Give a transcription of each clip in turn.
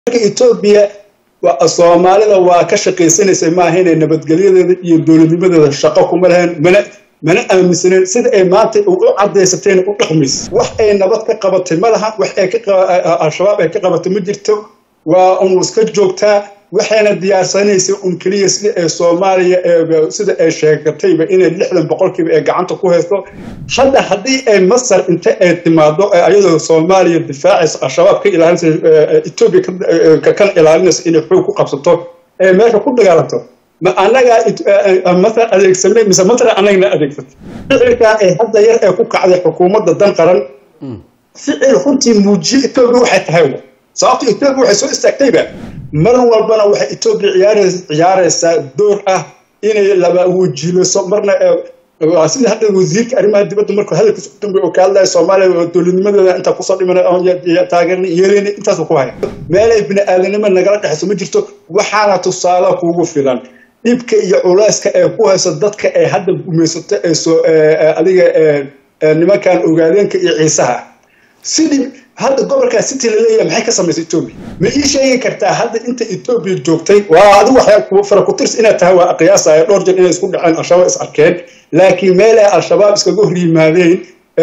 marka etoobiya soomaalida waa ka shaqaysanaysay maaha inay nabadgelyadeeda iyo dowladnimadeeda shaqo kuma lahayn mana mana aaminsaneen sida ay maanta u cadaysatayna u dhaqmaysa wax ay nabad ka qabatay ma laha wax ay al-shabaab ay ka qabatay ma jirto waa un iska joogtaa waxayna diyaarsanaysay un keliya sida ay soomaaliya sida ay sheegatayba inay lixdan boqolkiiba ay gacanta ku haysto hadda haddii ay masar inta ay timaado ayadoo soomaaliya difaacaysa al-shabaab ka ilaalinaysa etoobiya kana ilaalinaysa inay xoog ku qabsato ee meesha ku dagaalanto ma anagaa masar adeegsanay mise masar anagna adeegsatay ficilkaa ay hadda yar ee ku kacday xukuumadda dan qaran ficil runtii muujiye etoobiya waxay tahay sababto etoobiya waxay soo istaagtayba mar walbana waxay etoobiya ciyaaraysaa door ah inay laba wajiilayso marna sida hadda wasiirka arrimaha dibadda markuu hadalkiisa u dambeey oo ka hadlaya soomaaliya dowladnimadeeda intaa kusoo dhimana taageerna yeeleyna intaasu ku haya meelay bini aadanimo nagala dhexayso ma jirto waxaana tusaale kuugu filan dhibka iyo culayska ee ku hayso dadka ee hadda gumaysato ee soo adiga nimankan ogaadeenka iyo ciisaha sidii hadda gobolkaa city laleeyahay maxay ka samaysay etoobiya ma ii sheegi kartaa hadda inta etoobiya joogtay waa adigu waxay fara ku tirs inaad tahay waa qiyaasaya dhowr jeer inay isku dhaceen al-shabaab is arkeen laakiin meel ay al-shabaab iskaga hor yimaadeen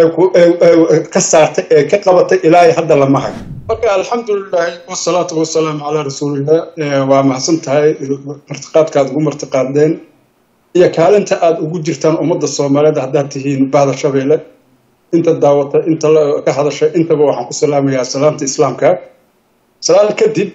ka saartay ee ka qabatay ilaa hadda lama hayo marka alxamdulilahi wasalaatu wasalaamu calaa rasuulillah waa mahadsan tahay martiqaadka aad ugu martiqaadeen iyo kaalinta aad ugu jirtaan ummadda soomaaliyeed haddaad tihiin bahda shabeelle inta daawata inta ka hadashay intaba waxaan ku salaamayaa salaamta islaamka salaam kadib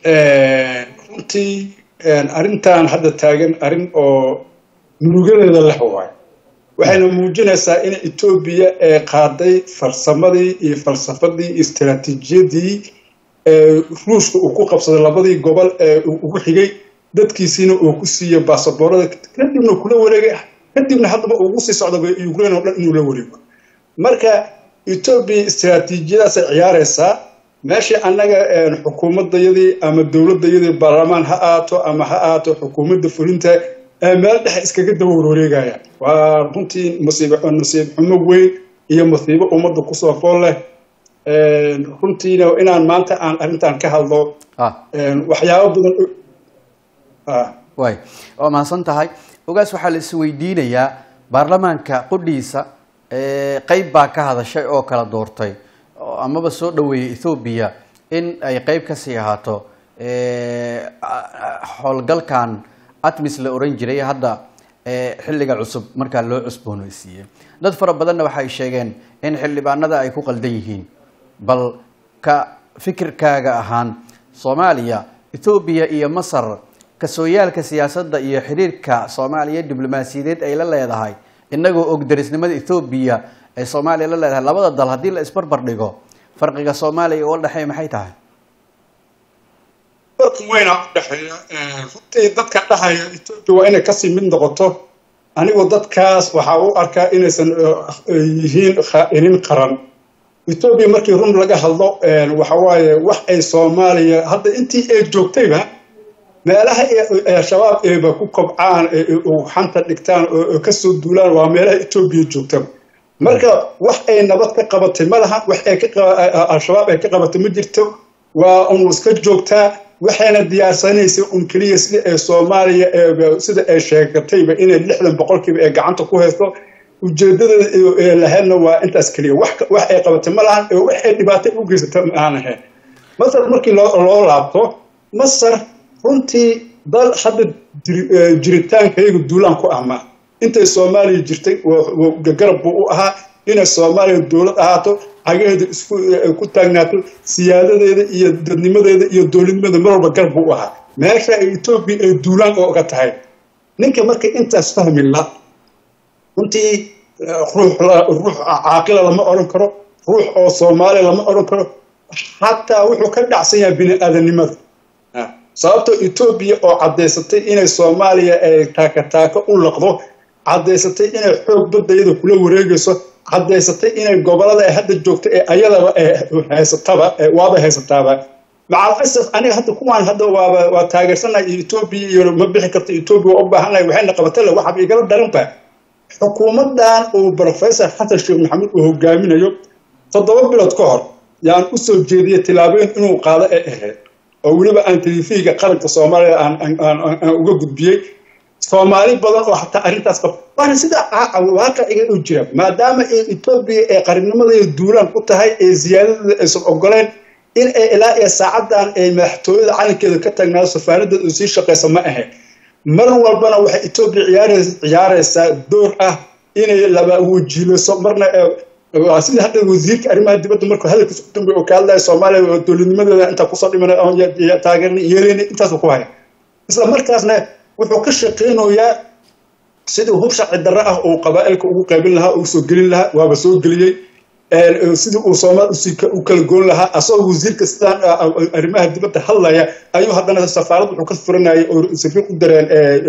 runtii arrintan hadda taagan arrin oo murugadeeda leh waayo waxayna muujinaysaa in etoobiya ee qaaday farsamadii iyo falsafadii iyo istaraatiijiyadii ruushka uu ku qabsaday labadii gobol ee ugu xigay dadkiisiina uu ku siiyo baasaboorada kadibna kula wareegay kadibna haddaba ugu sii socda ukraine oo dhan inuu la wareego marka etoobiya istaraatiijiyadaasay ciyaaraysaa meeshii annaga xukuumaddayadii ama dowladdayadii baarlamaan ha aato ama ha aato xukuumadda fulinta meel dhexe iskaga daba warwareegaya waa runtii masiib nasiib xumo weyn iyo masiibo ummadda kusoo fool leh runtiina inaan maanta aan arrintan ka hadlo waxyaabo badan way waa mahadsan tahay ogaas waxaa la isweydiinayaa baarlamaanka qudhiisa qeyb baa ka hadashay oo kala doortay amaba soo dhaweeyay ethoobiya in ay qeyb kasii ahaato howlgalkan atmis la oran jiray hadda xilliga cusub markaa loo cusbooneysiiyey dad fara badanna waxay sheegeen in xildhibaanada ay ku qaldan yihiin bal ka fikirkaaga ahaan soomaaliya ethoobiya iyo masar kasooyaalka siyaasadda iyo xiriirka soomaaliya diblomaasiyadeed ay la leedahay inagoo og darisnimada ethoobiya ay soomaaliya la leedahay labada dal haddii la isbarbar dhigo farqiga soomaaliya uga dhexeeya maxay tahay farqi weyna u dhexeeya runtii dadka dhahaya etoobiya waa inay kasii mid noqoto anigoo dadkaas waxaa u arkaa inaysan yihiin khaa'iniin qaran etoobiya markii run laga hadlo waxa waaye wax ay soomaaliya hadda intii ay joogtayba meelaha al-shabaab eeba ku kobcaan xanta dhigtaan oo kasoo duulaan waa meelaha etoobiya joogtaba marka wax ay nabad ka qabatay ma laha wax ay al-shabaab ay ka qabatay ma jirto waa un iska joogtaa waxayna diyaarsanaysay un keliya sida ay soomaaliya sida ay sheegatayba inay lixdan boqolkiiba ay gacanta ku haysto ujeedadeeda lahaydna waa intaas keliya wax ay qabatay ma lahan wax ay dhibaato u geysata ma aan ahayn masar markii loo laabto masar runtii dal hadda jiritaankayaga duulaan ku ahmaa intay soomaaliya jirtay garab buu u ahaa inay soomaaliya dowlad ahaato cagaheeda isku ku taagnaato siyaadadeeda iyo dadnimadeeda iyo dowladnimadeeda mar walba garab buu u ahaa meesha ay etoobiya ay duulaan ooga tahay ninka markay intaas fahmi la runtii ruux ruux caaqila lama odhan karo ruux oo soomaaliya lama odhan karo xataa wuxuu ka dhacsan yahay bini aadanimada sababtoo etoobiya oo caddaysatay inay soomaaliya ay taakataaka u laqdo caddaysatay inay xoog baddayada kula wareegayso caddaysatay inay gobolada ay hadda joogto ee ayadaba haysataba waaba haysataaba macalasaf aniga hadda kuwaan hadda waaba waa taageersanahay etoobiya iyo ma bixi karto etoobiya waa u baahanahay waxayna qabatale waxaaba igala daranba xukuumaddan uu professor xasan sheekh maxamuud uu hogaaminayo toddoba bilood ka hor yaan u soo jeediyey tillaabooyin inuu qaado ee ahayd oo weliba aan telefiga qaranka soomaaliya aan uga gudbiyey soomaali badan oo xataa arrintaas qab waana sida waaqiciga u jira maadaama etoobiya ee qarinnimadeeda duulaan ku tahay ee ziyaadadeeda aysan ogoleen in ay ilaa iyo saacadan ay madaxtooyada calankeeda ka tagnaayo safaanadeeda u sii shaqaysa ma ahayn mar walbana waxay etoobiya ciyaaraysaa door ah inay laba wajiilayso marna sida hadda wasiirka arrimaha dibadda markuu hadalkiisa u dambeey oo ka hadlaya soomaaliya dowladnimadeeda intaa kusoo dhimanay taageerna yeeleyna intaasu ku haya isla markaasna wuxuu ka shaqaynayaa sidii hub sharci darro ah uu qabaa'ilka ugu qaybin lahaa uu soo gelin lahaa waaba soo geliyey sidii uu soomaal u kala goon lahaa asagoo wasiirka sidaan arrimaha dibadda hadlaya ayuu haddana safaarad wuxuu ka furanayay oo safiir u dareen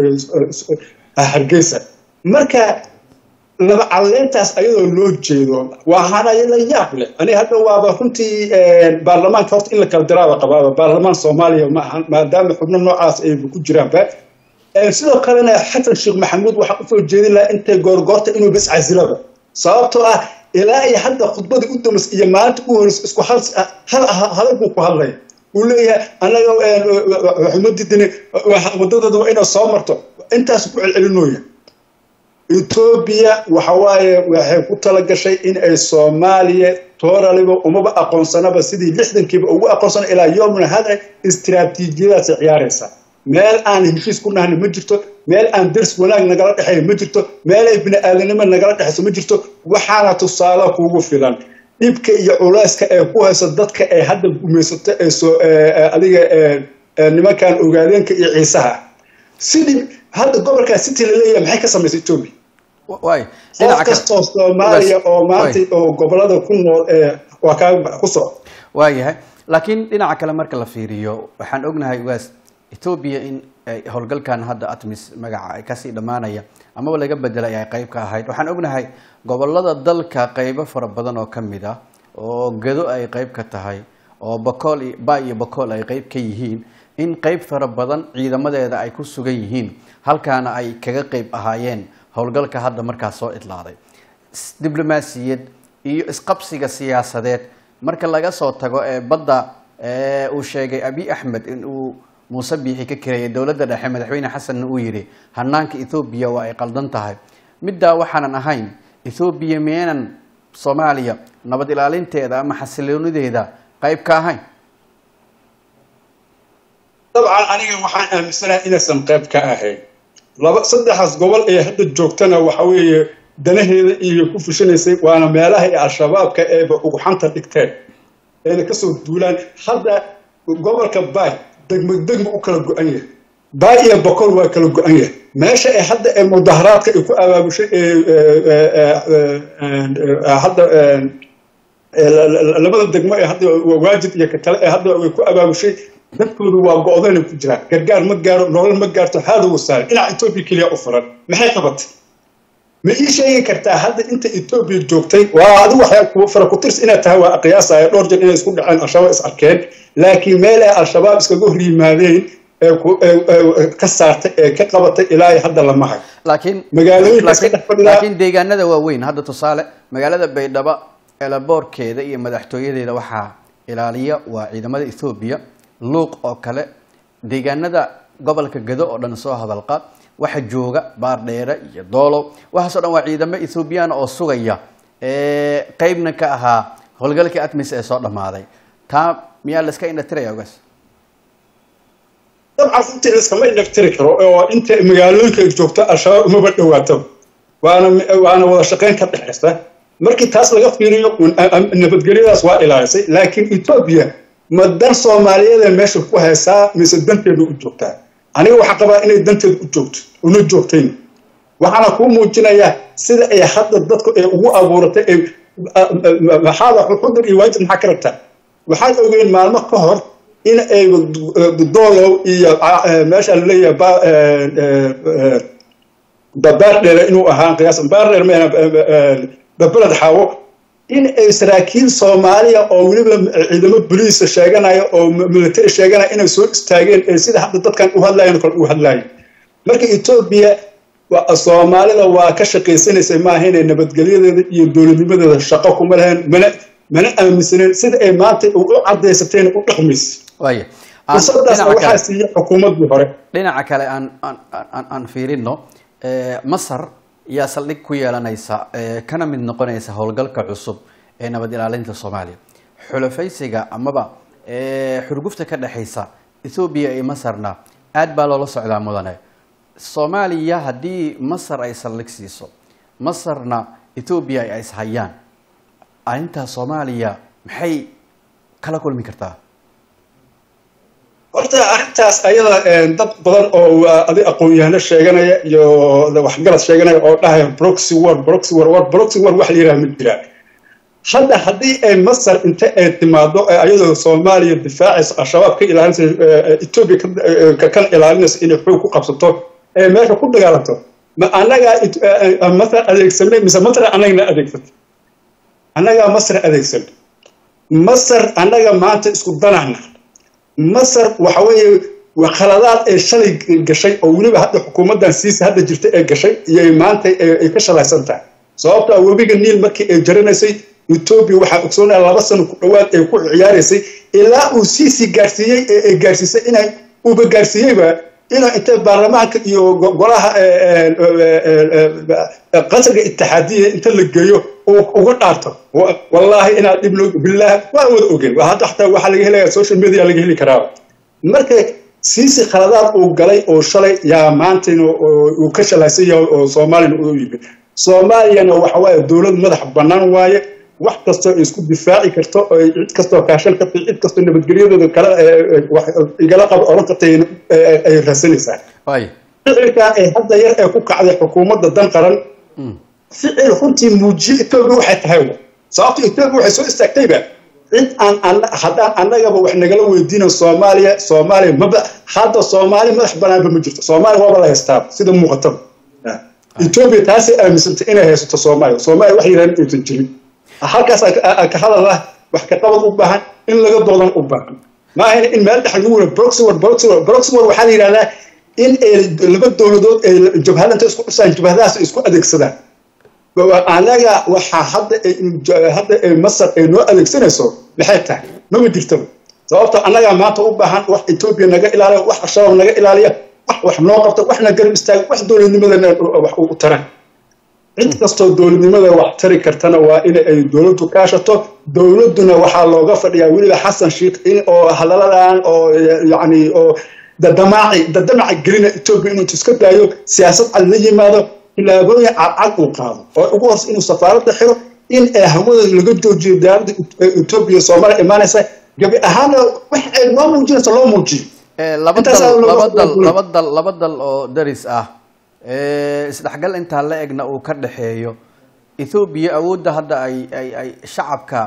hargeysa marka laba caleyntaas ayadoo loo jeedo waa hanaya la yaab leh ani hadda waaba runtii baarlamaanka horta in la kala diraaba qabaaba baarlamaan soomaaliya ma ahan maadaama xubno noocaas ay ku jiraanba sidoo kalena xasan sheekh maxamuud waxaa usoo jeedin lahaa intay goorgoorta inuu bas casilaba sababtoo ah ilaa iyo hadda khudbadii u damas iyo maalinta u horeysa isku hal hadal buu ku hadlaya uu leeyahay annaga xumadidini wadadooda waa inay soo marto intaas ku celcelinooya etoobiya waxa waaye waxay ku talagashay in ay soomaaliya tooraliba umaba aqoonsanaba sidii lixdankiiba ugu aqoonsana ilaa yoomna hada istiraatiijiyadaasay ciyaaraysaa meel aan heshiis ku nahna ma jirto meel aan ders wanaag nagala dhexeeya ma jirto meel ay bini-aadanimo nagala dhexayso ma jirto waxaana tusaale kuugu filan dhibka iyo culayska ee ku hayso dadka ee hadda gumaysato ee soo adiga nimankan ogaadeenka iyo ciisaha sidii hadda gobolkaa city laleeyahay maxay ka samaysay etoobiya qof kastoo soomaaliya oo maanta oo gobolada ku nool waa kaa ku soco waayahay laakiin dhinaca kale marka la fiiriyo waxaan ognahay waas etoobiya in howlgalkan hadda atmis magaca ay kasii dhammaanaya amaba laga bedelay ay qayb ka ahayd waxaan ognahay gobolada dalka qaybo fara badan oo ka mid ah oo gado ay qayb ka tahay oo bakool ba iyo bakool ay qayb ka yihiin in qayb fara badan ciidamadeeda ay ku sugan yihiin halkaana ay kaga qayb ahaayeen howlgalka hadda markaas soo idlaaday diblomaasiyad iyo isqabsiga siyaasadeed marka laga soo tago ee badda uu sheegay abi axmed in uu muuse biixi ka kireeyay dowladda dhexe madaxweyne xasanna uu yidhi hanaanka ethoobiya waa ay qaldan tahay middaa waxaanan ahayn ethoobiya miyaynan soomaaliya nabad ilaalinteeda ama xasiloonideeda qayb ka ahayn dabcan aniga waxaan aaminsanahay inaysan qayb ka ahayn laba saddexaas gobol ee hadda joogtana waxa weeye danaheeda iyo ku fushanaysay waana meelaha ee al-shabaabka eeba ugxanta dhigteen ayna kasoo duulaan hadda gobolka baay degmo degmo u kala go-an yahay baay iyo bokol waa kala go-an yahay meesha ee hadda ee mudaharaadka ay ku abaabushay hadda labada degmo ee hadda waajid iyo katale ee hadda ay ku abaabushay dadkoodu waa go-dana ku jiraan gargaar ma gaaro nolol ma gaarto haada wasaare dhinaca etoobiya keliya u furan maxay qabatay ma ii sheegi kartaa hadda inta etoobiya joogtay waa adigu waxay fara ku tirs inaad tahay waa qiyaasaya dhowr jeer inay isku dhaceen al-shabaab is arkeen laakiin meel ay al-shabaab iskaga hor yimaadeen ka saartay ee ka qabatay ilaa hadda lama hayo laakiin magaalooyinka iska dhex fadhidaa laakiin deegaanada waaweyn hadda tusaale magaalada baydhabo eelaboorkeeda iyo madaxtooyadeeda waxaa ilaaliya waa ciidamada ethoobiya luuq oo kale deegaanada gobolka gado oo dhan soo hadalqa waxa jooga baardheere iyo doolow waxaasoo dhan waa ciidamo ethoobiyaana oo sugaya qeybna ka ahaa howlgalkii atmis ee soo dhammaaday taa miyaa la iska indhatiraya ogaas dabcan runtii iskama indhaftiri karo oo inta magaalooyinka ay joogto al-shabaab umaba dhawaataba waana waana wada shaqayn ka dhexaysa markii taas laga fiiriyo nabadgelyadaas waa ilaalisay laakiin etoobiya ma dan soomaaliyeeda meesha ku haysaa mise danteedu u joogtaa aniga waxaa qabaa inay danteedu u joogto una joogtayn waxaana kuu muujinayaa sida ay hadda dadku ay ugu abuuratay ay maxaada xudur iyo waajib maxaa ka rabtaa waxaad ogeen maalmo ka hor in ay doolow iyo meesha laleeyahay baardheere inuu ahaa qiyaas baardheer ma babeled xaawo in ay saraakiil soomaaliya oo weliba ciidamo boliisa sheeganaya oo military sheeganaya inay soo istaageen ee sida hadda dadkan u hadlayan kale u hadlayan marka etoobiya soomaalida waa ka shaqaysanaysay maaha inay nabadgelyadeeda iyo dowladnimadeeda shaqo kuma lahayn mana mana aaminsaneen sida ay maanta u cadaysateen u dhaqmaysa waaya Aan- fursadaasna dhinaca waxaa kale. siiyey xukuumaddii hore dhinaca kale aan aan aan aan fiirino eh, masar yaa saldhig ku yeelanaysa eh, kana mid noqonaysa howlgalka cusub ee nabad ilaalinta soomaaliya xulafaysiga amaba eh, xurgufta ka dhexaysa ethoobiya iyo masarna aad baa loola socdaa mudane soomaaliya haddii masar ay saldhig siiso masarna ethoobiya ay ishayaan arrintaa soomaaliya maxay kala kulmi kartaa horta arrintaas ayada een, dad badan oo waa adi aqoon-yahano sheeganaya iyo waxgarad sheeganaya oo dhahaya broxy war broxy war war broxy war wax la yidhaha ma jiraan hadda haddii ay masar inta ay timaado ee ayadoo soomaaliya difaacaysa al-shabaab ka ilaalinaysa ee, etoobiya ka- ee, ka kan ilaalinaysa inay xoog ku qabsato ee meesha ku dagaalanto ma annagaa it- ee, ee, masar adeegsanay mise masar annagana adeegsatay annagaa masar adeegsan masar annaga maanta isku danahna masar waxa weeye waa khaladaad ee shalay gashay oo weliba hadda xukuumaddan siisa hadda jirta ee gashay iyo maanta ee- ay ka shalaysan tahay sababto ah webiga niil markii ay jaranaysay etoobiya waxaa ogsoonaya laba sano ku dhowaad ay ku ciyaaraysay ilaa uu siisii gaarsiiyey ee ay gaarsiisay inay uba gaarsiiyeyba inuu intay baarlamaanka iyo go- golaha ee, ee, ee, ee, ee, qasriga itixaadiya inta la geeyo uu uga dhaarto Wa- wallaahi inaad dhib loo billaah waa wada ogeen Waa hadda xataa waxaa laga helaya social media laga heli karaa marka siisi khaladaad uu galay oo shalay yaa maantayna oo- uu ka shalaysan yahay oo soomaaliyana u yimid soomaaliyana waxa waaye dowlad madax bannaan waaye wax kastoo ay isku difaaci karto oo ay cid kastoo kaashan karto cid kastoo nabadgelyadooda kala ee, ee, wax igala qab odhan kartay ee, ay raasanaysaa waay ficilkan ee hadda yar ee ku kacday xukuumadda dan qaran ficil runtii muujiye etoobiya waxay tahay wa sababto etoobiya waxay soo istaagtayba cid aan ana- haddaan annagaba wax nagala weydiinan soomaaliya soomaaliya maba hadda soomaali madax banaanba ma jirto soomaaliya waaba la haystaaba sida muuqataba etoobiya taasay aaminsantay inay haysato soomaaliya soomaaliya wax yidhahan aysan jirin halkaas aan ka- aan ka hadal ah wax ka qabad u baahan in laga doodan u baahan ma ahayna in meel dhex lagu wada broxywar broxywar broxywar waxaa la yidhahdaa in ay laba dowladood ay jabhadanta isku dhisaan jabhadahaas ay isku adeegsadaan anaga waxaa hadda ay- hadda ay masar ay noo adeegsanayso maxay tahay mama jirtaba sababta annagaa maanta u baahan wax etoobiya naga ilaaliya wax al-shabaab naga ilaaliya wax wax noo qabta waxna garab istaaga wax dowladnimadana wax u taran cid kastoo dowladnimada wax tari kartana waa in ay dowladdu kaashato dowladduna waxaa looga fadhiyaa weliba xasan sheikh in oo hadaladan oo yacni oo dadamaaci dadamaca gelina etoobiya inuu iska daayo siyaasad cad la yimaado tillaabooyin cadcad uu qaado oo ugu horse inuu safaaradda xiro in ay hawada laga joojiyo diyaaradda etoobiya soomaaliya imaanaysa gabi ahaana wax ay noo muujinaysa loo muujiyo Eh, laba Intaas dal ayaa looga laba dal faa'iideeyay. laba dal laba dal oo daris ah eh, isdhexgal intaa la egna uu ka dhexeeyo ethoobiya awoodda hadda ay ay ay shacabka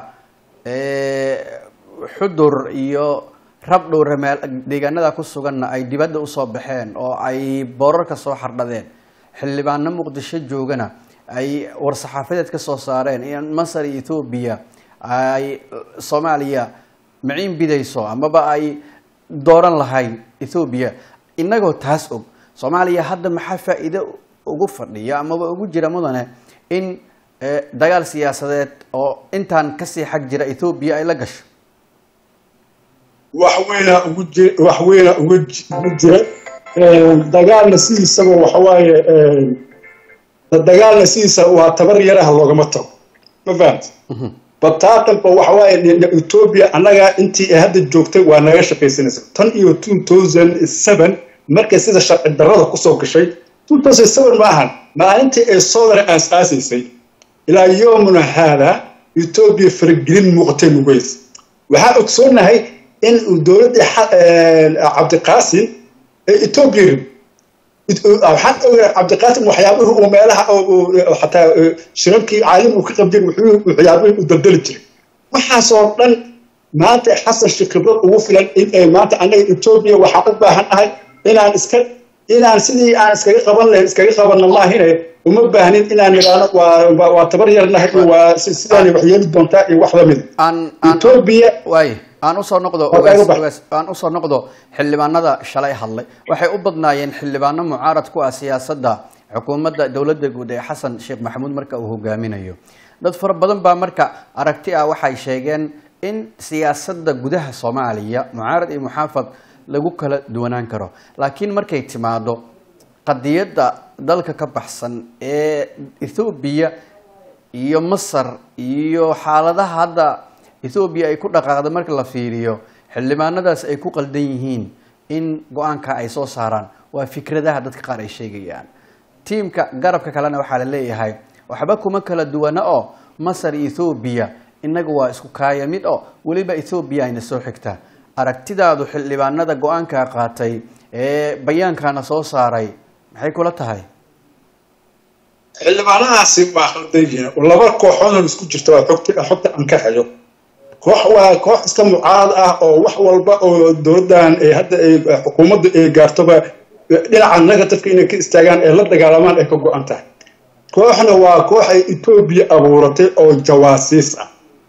eh, xudur iyo rabdhowre meel deegaanada ku suganna ay dibadda usoo baxeen oo ay boorarka soo xardhadeen xildhibaano muqdisho joogana ay war-saxaafadeed ka soo saareen in masar iyo ethoobiya ay soomaaliya maciin bidayso amaba ay dooran lahayn ethoobiya innagoo taas og soomaaliya hadda maxaa faa'iido ugu fadhiya amaba ugu jira mudane in eh, dagaal siyaasadeed oo intaan kasii xag jira ethoobiya ay la gasho wax weyna ugu ji- wax weyna uga ji- ugu jira Een, dagaalna sidiisaba waxa waaye een, dagaalna sidiisa waa tabar yaraha loogama tago ma fahamta bataatanba waxa waaye ni- ni- etoobiya annaga intii ay hadda joogtay waa naga shaqaysanaysa tan iyo two thousand seven markay sida sharci darrada kusoo gashay two thousand seven ma ahan maalintii ay soodara aas-aasaysay ilaa yoomuna haada etoobiya faragelin muuqatay nugeys waxaa ogsoonahay in dowladdii xa- een, cabdiqaasim ee etoobiya rid waxaan ogahay cabdiqaasim waxyaabihii uu meelaha oo- oo- xataa ee, shirarkii caalim uu ka qabjay wuxuu waxyaabihii u daldali jiray waxaasoo dhan maanta xasan sheekh khibrad ugu filan in ay maanta annaga etoobiya waxaan u baahan nahay inaan iska inaan sidii aan iskaga qaban lahayn iskaga qabanna maahine uma baahnin inaan nidhaahno waa waa- waa tabar yarnahay iyo waa si- sidaan wax yeeli doontaa iyo wax lamid aan aan etoobiya waay aan usoo noqdo Waa ogaas- kaaga bax. ogaas- aan usoo noqdo xildhibaanada shalay hadlay waxay u badnaayeen xildhibaano mucaarad ku ah siyaasadda xukuumadda dowladda guud ee xasan sheekh maxamuud marka uu hogaaminayo dad fara badan baa marka aragti ah waxay sheegeen in siyaasadda gudaha soomaaliya mucaarad iyo muxaafad lagu kala duwanaan karo laakiin markay timaado qadiyadda dalka ka baxsan ee ethoobiya iyo masar iyo xaaladaha hadda ethoobiya ay ku dhaqaaqda marka la fiiriyo xildhibaanadaas ay ku qaldan yihiin in go-aanka ay soo saaraan waa fikradaha dadka qaar ay sheegayaan tiimka garabka kalena waxaa la leeyahay waxba kuma kala duwana oo masar iyo ethoobiya innaga waa isku kaaya mid oo weliba ethoobiya ayna soo xigtaa aragtidaadu xildhibaanada go-aanka qaatay ee bayaankana soo saaray maxay kula tahay xildhibaanahaasi waa khaldan yihiin laba kooxoodoo isku jirta waa xogta xogta aan ka hayo koox waa koox iska mucaarad ah oo wax walba oo dowladdan ay hadda ay xukuumadda ay gaartoba dhinaca negatifka inay ka istaagaan ee la dagaalamaan ay ka go-an tahay kooxna waa koox ay etoobiya abuuratay oo jawaasiis ah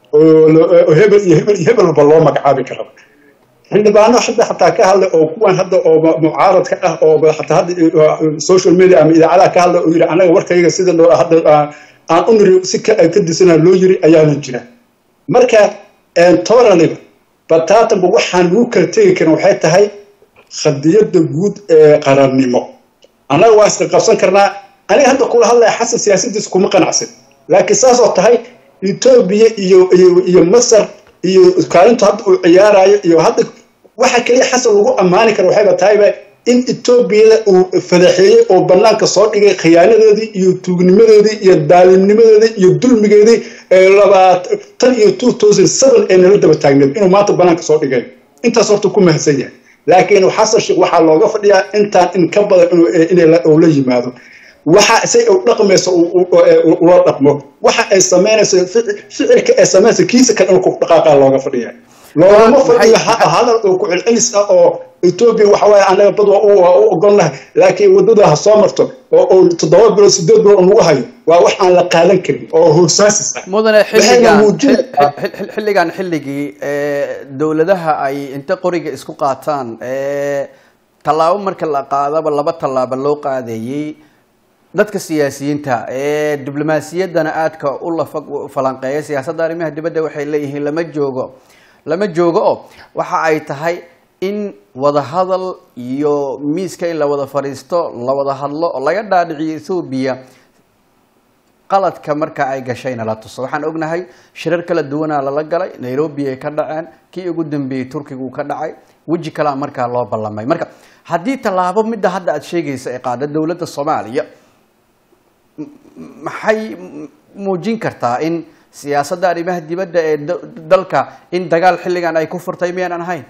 oo hebel iyo hebel iyo hebelba loo magacaabi kara xildhibaano hadda xataa ka hadlay oo kuwan hadda oo mucaaradka ah oo xataa hadda social media ama idaacadaha ka hadlay oo yidhi anaga warkayga sida loo hadda aan u niri si ka disana loo yiri ayaana jira marka tobananiba bataatanba waxaan lagu kala tegi karin waxay tahay khadiyadda guud ee qarannimo annaga waa iska qabsan karnaa aniga hadda kula hadlaya xasan siyaasadiisa kuma qanacsan laakiin saasoo tahay etoobiya iyo iyo iyo masar iyo kaalintu hadda uu ciyaarayo iyo hadda waxa keliya xasan lagu ammaani kara waxayba tahayba in etoobiyada uu fadaxeeyey oo bannaanka soo dhigay khiyaanadoodii iyo tuugnimadoodii iyo daalimnimadoodii iyo dulmigeedii labaatan iyo two thousand seven ee nala daba taagneed inuu maanta bannaanka soo dhigay intaas horta ku mahadsan yahay laakiin xasan sheekh waxaa looga fadhiyaa intaan in ka badan inuu la yimaado waxa say u dhaqmayso ula dhaqmo waxa ay samaynayso ficilka ay samaynayso kiisa kale inuu ku dhaqaaqa looga fadhiya loogama fadhiyo hadal oo ku celcelis ah oo etoobiya waxa waaye anaga bad waa u ogolnahay laakiin waddada ha soo marto oo toddoba bilood sideed bilood lagu hayo waa wax aan la qaadan karin oo hoosaasis ah mudane xilligan xilligan xilligii dowladaha ay inta qoriga isku qaataan tallaabo marka la qaadaba laba tallaabo loo qaadayey dadka siyaasiyiinta ee diblomaasiyaddana aadka u lafa falanqeeya siyaasadda arrimaha dibadda waxay leeyihiin lama joogo lama joogo oo waxa ay tahay in wada hadal iyo miiska in la wada fadhiisto la wada hadlo oo laga dhaadhiciyo ethoobiya qaladka marka ay gashayna la tuso waxaan ognahay shirar kala duwanaa lala galay nairobi ay ka dhaceen kii ugu dambeeyey turkigu ka dhacay weji kalea markaa loo ballamay marka haddii tallaabo midda hadda aada sheegaysa ee qaada dowladda soomaaliya maxay muujin kartaa in siyaasadda arrimaha dibadda ee dalka in dagaal xilligan ay ku furtay miyaanan ahayn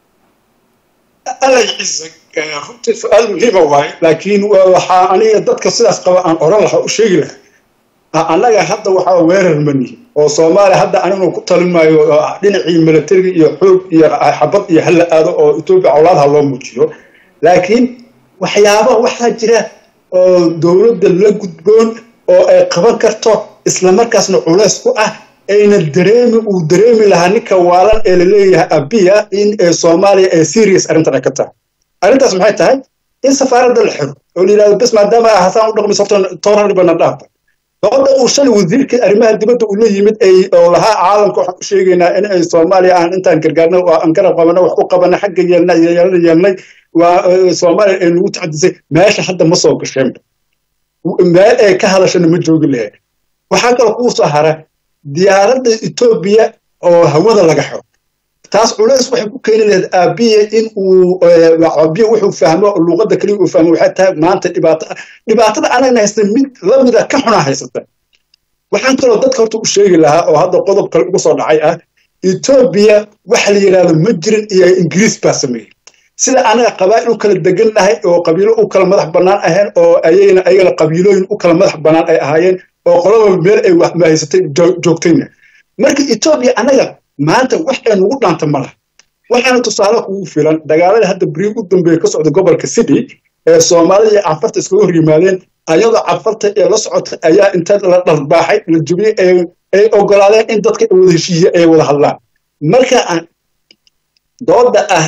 alla ciise runtii su-aal muhiima waaye laakiin waxaa aniga dadka sidaas qaba aan oran lahaa u sheegi lahaa annaga hadda waxaa weerar manihi oo soomaaliya hadda aniguna ku talin maayo dhinacii milatariga iyo xoog iyo xabad iyo hala aado oo etoobiya colaadha loo muujiyo laakiin waxyaaba waxaa jira oo dowladda la gudboon oo ay qaban karto islamarkaasna culays ku ah ayna dareemi uu dareemi lahaa ninka waalan ee laleeyahay abiya in soomaaliya ay serious arrintan ay ka tahay arrintaas maxay tahay in safaaradda la xiro oo la yidhahdo bes maadaama ah hasaan u dhaqmayso horta tooraribana dhaafba doodda uu shalay wasiirka arrimaha dibadda uu la yimid ay oo lahaa caalamka waxaan u sheegaynaa in ay soomaaliya aan intaan gargaarno oo aan garab qabano wax u qabana xagga yeelna iyo yeelana yeelnay waa soomaaliya ay nagu tacadisay meesha hadda ma soo gasheenba meel ay ka hadashana ma joogi lahayd waxaa kaloo kuu soo hara diyaaradda etoobiya oo hawada laga xiro taas culays waxay ku keeni lahayd aabiya in uu aabiya wuxuu fahmo luuqadda keliya uu fahmo waxay tahay maanta dhibaato dhibaatada anagna haysta mid lamida ka xunaa haysata waxaan kaloo dadka horta u sheegi lahaa oo hadda qodob kale ugu soo dhacay ah etoobiya waxa la yidhahdo ma jirin iyo ingiriis baa sameeyey sida anaga qabaa'il u kala degan nahay oo qabiilo u kala madax bannaan ahayn oo ayayna ayagana qabiilooyin u kala madax bannaan ay ahaayeen oo qolaba meel ay mahaysatay joogtayna marka etoobiya anaga maanta wax ay nugu dhaanta ma laha waxaana tusaale kugu filan dagaaladii hadda beriig u dambeeya ka socda gobolka city ee soomaalida iyo cafarta iskaga hor yimaadeen ayadoo cafarta ee la socota ayaa inta la dharbaaxay la jubiyey ay ogolaadeen in dadka wada heshiiye ay wada hadlaan marka dooda ah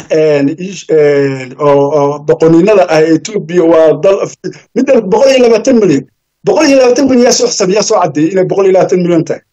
oo doqoniinada ah etoobiya waa dal midda boqol iyo labaatan milyan boqol iyo labaatan milyan yaa soo xisaab yaa soo caddeeyey inay boqol iyo labaatan milyan tahay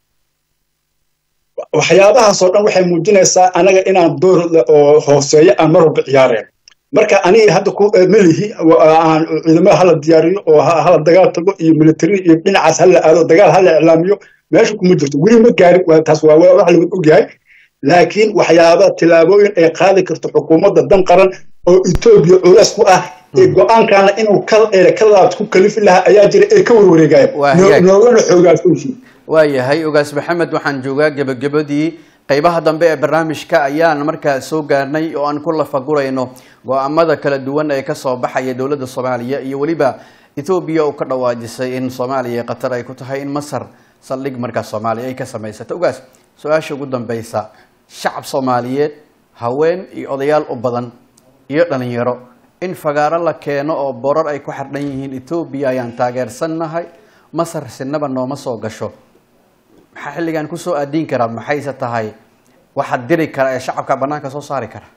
waxyaabahaasoo dhan waxay muujinaysaa anaga inaan door oo hooseeyo aan mar walba ciyaareen marka aniga hadda ku melihi aan ciidamada hala diyaariyo oo hala dagaal tago iyo military iyo dhinacaas hala aado dagaal hala iclaamiyo meesha kuma jirto weli ma gaarin taas waa wax laga ogyahay laakiin waxyaaba tilaabooyin ay qaadi karto xukuumadda dan qaran oo etoobiya culays ku ah ee go-aankaana inuu ka laabto ku kalifi lahaa ayaa jira ee ka warwareegaya noogana xoogaasooshi waayahay ogaas maxamed waxaan joogaa gebagabadii qaybaha dambe ee barnaamijka ayaan markaa soo gaarnay oo aan ku lafagurayno go-aamada kala duwan ee kasoo baxaya dowladda soomaaliya iyo weliba ethoobiya uu ka dhawaajisay in soomaaliya qatar ay ku tahay in masar saldhig markaa soomaaliya ay ka samaysata ogaas su-aasha ugu dambeysa shacab soomaaliyeed haween iyo odayaal u badan iyo dhalinyaro in fagaaro la keeno oo borar ay ku xardhan yihiin etoobiya ayaan taageersannahay masar sinaba nooma soo gasho maxaa xilligan kusoo aadiin karaa maxayse tahay waxaad diri kara ee shacabka banaanka soo saari kara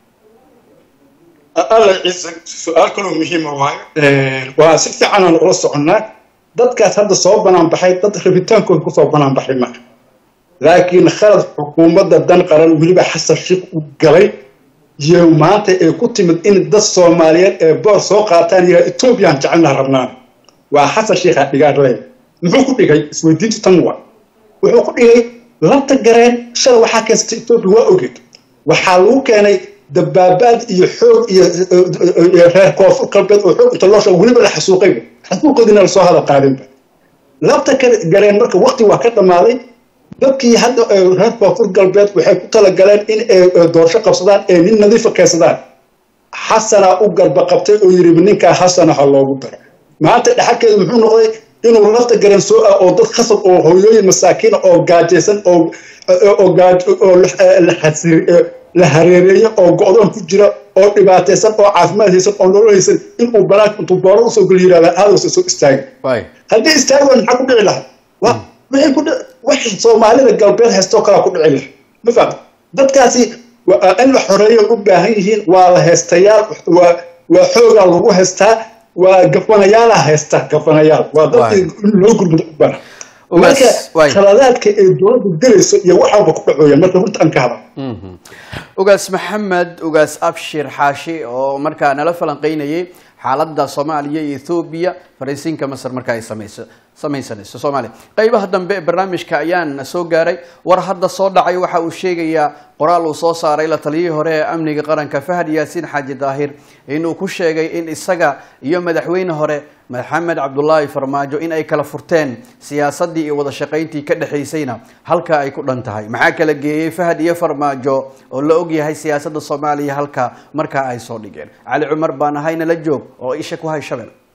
alla ciise su-aal kaloo muhiima waayo waa si fiican aan ula soconnaa dadkaas hadda soo banaan baxay dad rabitaankooda kusoo banaan baxay maaha laakiin khalad xukuumadda dan qaran weliba xasan sheikh u galay iyo maanta ay ku timid in dad soomaaliyeed ee boor soo qaataan yahay etoobiyaan jecelnaa rabnaan waa xasan sheikha dhigaarley muxuu ku dhigay isweydiintu tan waa wuxuu ku dhigay lanta gareen shalay waxaa keensatay etoobiya waa ogeed waxaa lagu keenay dabaabaad iyo xoog iyo reer koonfur galbeed oo xoog inta loo sheego weliba la xasuuqayba xasuuqoodiina lasoo hada qaadinba labta gareen marka waqti waa ka dhammaaday dadkii hadda reer koonfur galbeed waxay ku talagaleen in ay doorasho qabsadaan ee nin nadiifa keensadaan xasanaa u garba qabtay oo yidhi ninkaa xasana ha loogu daro maanta dhaxalkeedu muxuu noqday inuu lafta garan soo ah oo dad khasab oo hooyooyin masaakiina oo gaajaysan oo oo la hareereeyo oo go-doon ku jira oo dhibaataysan oo caafimaad haysan oo nolol haysan inuu banaanka intuu booro usoo geli yidhahda aadowsa soo istaagay haddii istaagi waa maxaa ku dhici lahaa waxay ku wax soomaalida galbeed haystoo kalaa ku dhici lahaa ma fahamta dadkaasi in la xoreeyo u baahan yihiin waa la haystayaal waa waa xoogaa lagu haystaa waa gafanayaala haysta gafanayaal waa dadkii in loo gurmudo u baahan marka khaladaadka ay dowladda gelayso iyo waxaaba ku dhacooya marka runta aan ka hadal ugaas maxamed ugaas abshir xaashi oo markaa nala falanqeynayay xaaladda soomaaliya iyo ethoobiya fariisiinka masar marka ay samayso samaysanayso soomaaliya qaybaha dambe ee barnaamijka ayaan soo gaaray war hadda soo dhacay waxa uu sheegayaa qoraal uu soo saaray la taliyihii hore ee amniga qaranka fahad yaasiin xaaji daahir inuu ku sheegay in isaga iyo madaxweyne hore maxamed cabdulaahi farmaajo in ay kala furteen siyaasadii iyo wada shaqayntii ka dhexaysayna halka ay ku dhan tahay maxaa kala geeyey fahad iyo farmaajo oo la ogyahay siyaasadda soomaaliya halka markaa ay soo dhigeen cali cumar baan ahayna la joog oo isha ku hay shabel